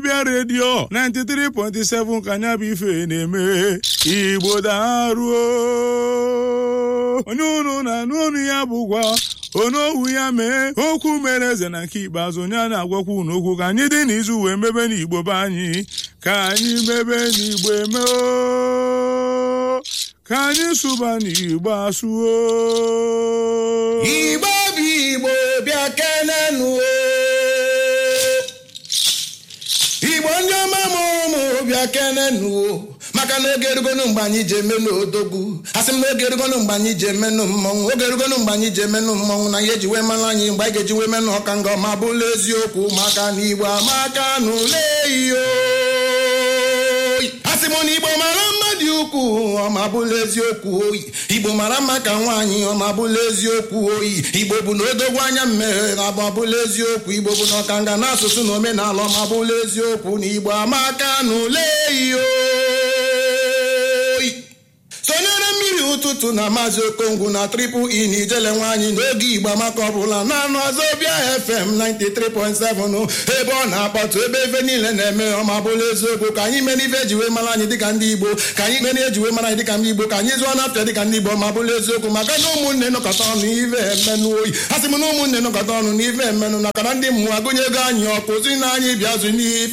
Wazobia redio 93.7 ka anya bụ ife na-eme igbo daruo onye unu na-anụ ọnụ ya bụkwa onowu ya mee okwu mere eze na nke ikpeazụ onye a na-agwakwa unu okwu ka anyị dị n'izu wee mebe n'igbo be anyị ka anyị mebe n'igbo eme o ka anyị sụba n'igbo asụo igbo bụ igbo bịa kenenu igbo ndị ọma mụrụ mụ bịa kenenu maka na oge erugonu mgbe anyị ji emenụ odogwu asị m na oge erugonu mgbe anyị ji emenụ mmọnwụ oge erugonu mgbe anyị ji emenụ mmọnwụ na ihe eji wee mara anyị mgbe anyị ga-eji wee menụ ọka nga ọma bụla eziokwu maka na igbo amaka na ule iyo asị m na igbo mara mma dị ukwuu ọma bụla eziokwu oyi igbo mara mma ka nwaanyị ọma bụla eziokwu oyi igbo bụ na odogwu anya mmeghe na abụ ọbụla eziokwu igbo bụ na ọkanga na asụsụ na omenala ọma bụla eziokwu na igbo amaka na ule iyo sonyere mmiri ụtụtụ na maazị okongwu na triple e na ijele nwaanyị n'oge igbo amaka ọbụla na anụ Wazobia fm 93.7 ebe ọ na-akpọtụ ebe ebe niile na-eme ọma bụla eziokwu ka anyị mere ife eji wee mara anyị dịka ndị igbo ka anyị mere eji wee mara anyị dịka ndị igbo ka anyị zụọ n'afịa dịka ndị igbo ọma bụla eziokwu maka na ụmụnne nọkọta ọnụ ife emenụ oyi a sị m na ụmụnne nọkọta ọnụ na ife emenụ na kara ndị mmụọ agụnye ego anyị ọkụ si na anyị bịa zụ n'ife